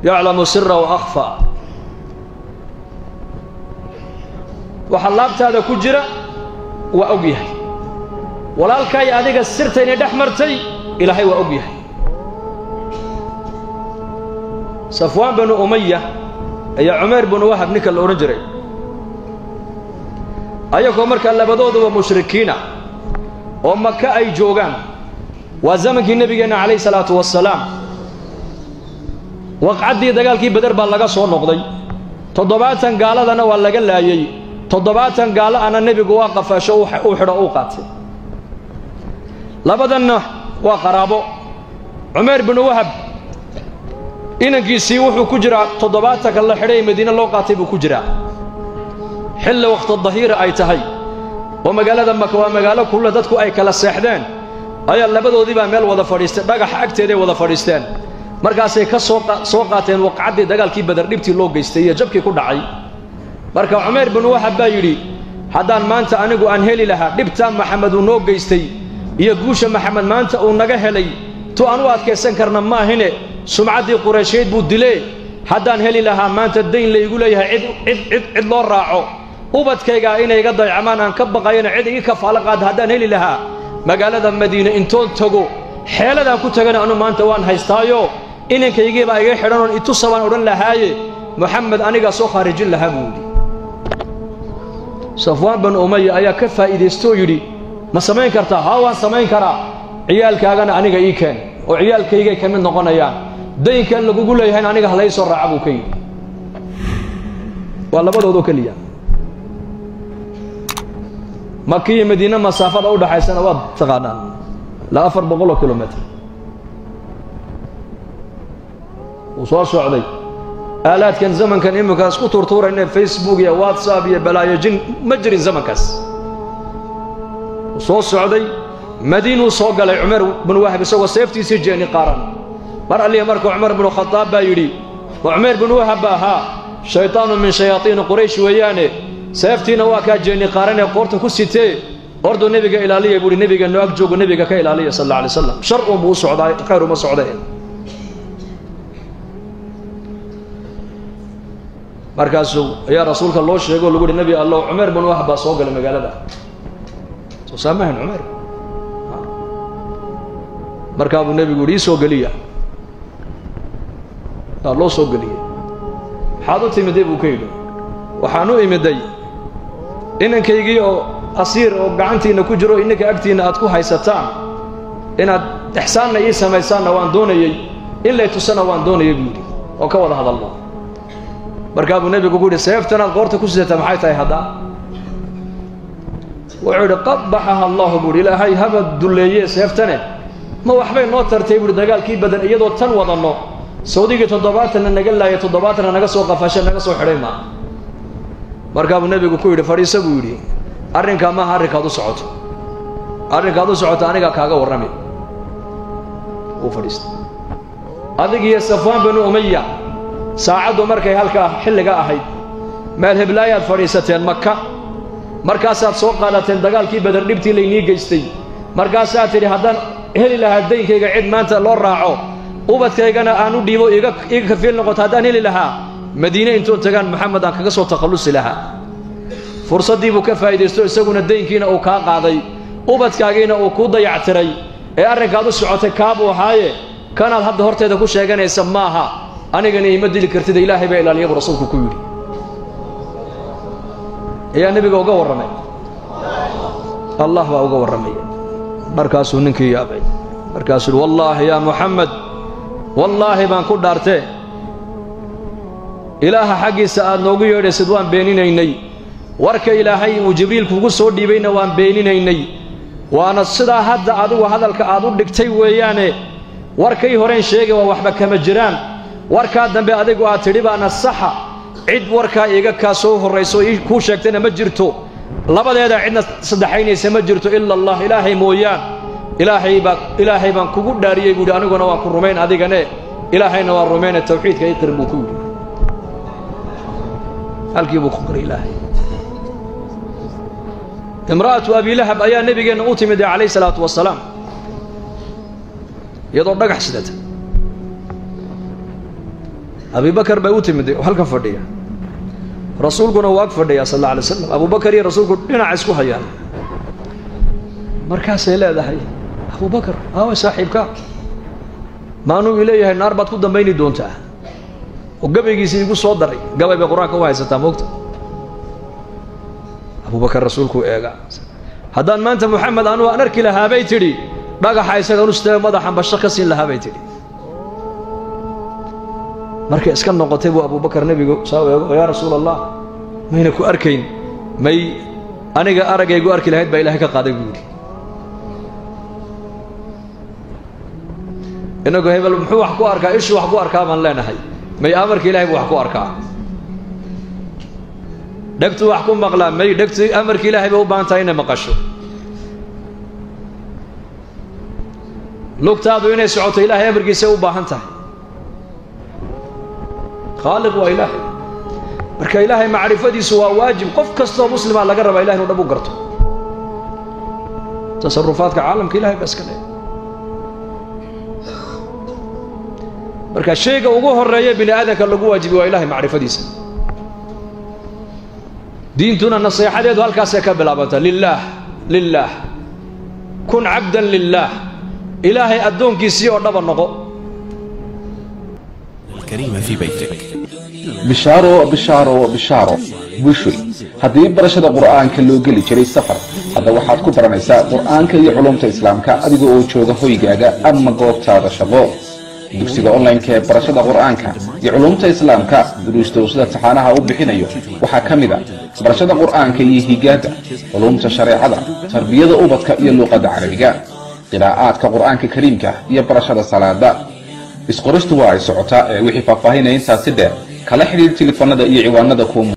yaclamu sira wa akhfa waxa laabtaada ku jira waa og yahay walaalkaay adiga sirtaynay dhex martay ilaahay waa og yahay safwaan binu umaya ayaa cumayr binu wahab ninka la odhan jiray ayagoo markaa labadooduba mushrikiina oo maka ay joogaan waa zamankii nebigeenna calayhi salaatu wasalaam waqcaddii dagaalkii beder baa laga soo noqday toddobaatan gaaladana waa laga laayey toddobaatan gaalo ana nebigu waa qafaasho uu xidho uu qaatay labadanna waa qaraabo cumayr binu wahab inankiisii wuxuu ku jiraa toddobaatanka la xidhay madiine loo qaatay buu ku jiraa xilli wakhti dahiira ay tahay oo magaalada maka waa magaalo kulle dadku ay kala seexdeen ayaa labadoodii baa meel wada fadhiistay dhagaxa agteeday wada fadhiisteen markaasay ka soo qaateen waqcaddii dagaalkii badar dhibtii loo geystay iyo jabkii ku dhacay marka cumayr binu wahab baa yidhi haddaan maanta anigu aan heli lahaa dhibtaa maxamed uu noo geystay iyo guusha maxamed maanta uu naga helay tu aan u adkaysan karna maahine sumcaddii quraysheed buu dilee haddaan heli lahaa maanta dayn laygu leeyahay cid cid cid loo raaco ubadkaygaa inay iga daycamaan aan ka baqayana cid igi kafaalo qaada haddaan heli lahaa magaalada madiine intoon tago xeeladaan ku tagana anu maanta waan haystaayo inankaygiibaa iga xidhanoon itusa baan odhan lahaaye moxamed anigaa soo khaarijin lahaa buu yidhi safwaan banu umaya ayaa ka faa'iidaystooo yidhi ma samayn kartaa haa waan samayn karaa ciyaalkaagana aniga ii keen oo ciyaalkaygay ka mid noqonayaan daynkan lagugu leeyahayna aniga halay soo raaca buu ka yidhi waa labadoodoo keliya maki iyo madiine masaafada u dhaxaysana waad taqaanaan ilaa afar boqoloo kilomitr wuu soo socday aalaadkan zamankan iminkaas ku tuurtuurayne facebook iyo whatsapp iyo balaayo jin ma jirin zamankaas wuu soo socday madiinuu soo galay cumar binu wahab isagoo seeftiisii jeeni qaaran mar alliya marka cumar binu khadaab baa yidhi ma cumayr binu wahab ba ahaa shaytaanu min shayaatiini quraysh weeyaane seeftiina waa kaa jeeni qaaranee qoorta ku sitee orduu nebiga ilaaliya buuhi nebiga noo ag joogo nebiga ka ilaaliya sal alla alay slam shar uunbuu u socdaa khayr uma socdeen markaasuu ayaa rasuulka loo sheego o lagu uhi nebi allow cumayr binu wahab baa soo galay magaalada soo saamahan cumayr markaa buu nebigu yidhi ii soo geliya aa loo soo geliyey maxaad u timiday buu ka yidhi waxaan u imiday inankaygii oo asiir oo gacantiinna ku jiro inanka agtiinna aad ku haysataan inaad ixsaanna ii samaysaanna waan doonayey in lay tusana waan doonayay buu yidhi oo ka wada hadalno markaa buu nebigu ku yidhi seeftanaad qoorta ku sidataa maxay tahay haddaa wuxuu yidhi qabaxaha allahu buuhi ilaahay haba dulleeye seeftane ma waxbay noo tartay buuhi dagaalkii badan iyadoo tan wadanno sawdigii toddobaatanna naga laaya toddobaatanna naga soo qafashe naga soo xidhay maa markaa buu nebigu ku yidhi fadhiisa buu yidhi arrinkaa maaha arrinkaad u socoto arrinkaad u socoto anigaa kaaga warrami wuu fadhiistay adig iyo safwaan binu umaya saacaddu markay halkaa xilliga ahayd meel heblaayaad fadhiisateen maka markaasaad soo qaadateen dagaalkii badar dhibtii laynii geystay markaasaad tidhi haddaan heli lahaa daynkayga cid maanta loo raaco ubadkaygana aan u dhiibo iga kafiil noqoto haddaan heli lahaa madiine intoon tagaan moxamed aan kaga soo takhallusi lahaa fursaddii buu ka faa'iidaysto isaguna daynkiina uu kaa qaaday ubadkaagiina uu kuu dayactiray ee arrinkaad u socotay kaabuu ahaaye kanaad hadda horteeda ku sheeganaysa maaha anigana iima dili kartida ilaahay baa ilaaliya buu rasuulku ku yidhi ayaa nebiga uga warramay allah baa uga warramaya markaasuu ninkii yaabay markaasuu uhi wallaahi yaa muxamed wallaahi baan ku dhaartee ilaaha xaggiisa aad noogu yeedhaysid waan beeninaynay warka ilaahay uu jibriil kugu soo dhiibayna waan beeninaynay waana sidaa hadda adigu hadalka aad u dhigtay weeyaane warkay horeen sheegay waa waxba kama jiraan warkaa dambe adigu aad tidhi baana saxa cid warkaa iga kaa soo horrayso ii kuu sheegtayna ma jirto labadeeda cidna saddexaynaysa ma jirto ila allah ilaahay mooyaan ilaahay baa ilaahay baan kugu dhaariyey buuhi aniguna waan ku rumayn adigane ilaahayna waan rumayne tawxiidka ii qir buu ku yidhi halkii buu ku qiray ilaahay imra'atu abilahab ayaa nebigeenna u timid calayhi salaatu wasalaam iyadoo dhagax sidata abibakar bay u timid oo halkan fadhiya rasuulkuna waa ag fadhiyaa sal alla alay slam abubakar iyo rasuulku dhinaca isku hayaan markaasay leedahay abubakar aawa saaxiibka maanuu i leeyahay naar baad ku dambayni doontaa oo gabaygiisii igu soo daray gabay bay qur-aanka u haysataa moogta abubakar rasuulkuu eega haddaan maanta moxamed anugu aan arki lahaa bay tidhi dhagaxa isaga nuste madaxan basho ka siin lahaa bay tidhi markay iska noqotay buu abubakar nebigu saa eego yaa rasuul allah mayna ku arkayn may aniga aragaygu arki lahayd baa ilahay ka qaaday buu yidhi inagu hebel muxuu wax ku arkaa ishuu wax ku arkaa baan leenahay may amarka ilahay buu wax ku arkaa dhegtuu wax ku maqlaa may dhegtu amarka ilaahay bay u baahan tahay inay maqasho lugtaadu inay socoto ilaahay amarkiisay u baahan tahay khaaliq waa ilaahay marka ilaahay macrifadiisu waa waajib qof kastoo muslima laga rabaa ilahay inu dhab u garto tasarufaadka caalamka ilahay baa iska le marka shayga ugu horeeya bini aadamka lagu waajibi waa ilahay macrifadiisa diintuna naseexadeedu halkaasay ka bilaabanta lilaah lilaah kun cabdan lilaah ilaahay addoonkiisii oo dhaba noqo الكريمة في بيتك bishaaro bishaaro bishaaro bushoy haddii barashada qur'aanka loo geli jiray safar hadda waxaad ku baranaysaa qur'aanka iyo culumta islaamka adiga oo jooga hoygaaga ama goobtaada shaqo dugsiga online-ka ee barashada qur'aanka iyo culumta islaamka duruusta uu sida taxaanaha u bixinayo waxaa ka mid a barashada qur'aanka iyo higaada culumta shareecada tarbiyada ubadka iyo luuqadda carabiga qiraa'aadka qur'aanka kariimka iyo barashada salaada isqoristu waa ay socotaa ee wixii faahfaahinaya intaasi dheer kala xidhiir tilifanada iyo ciwaanada kuwa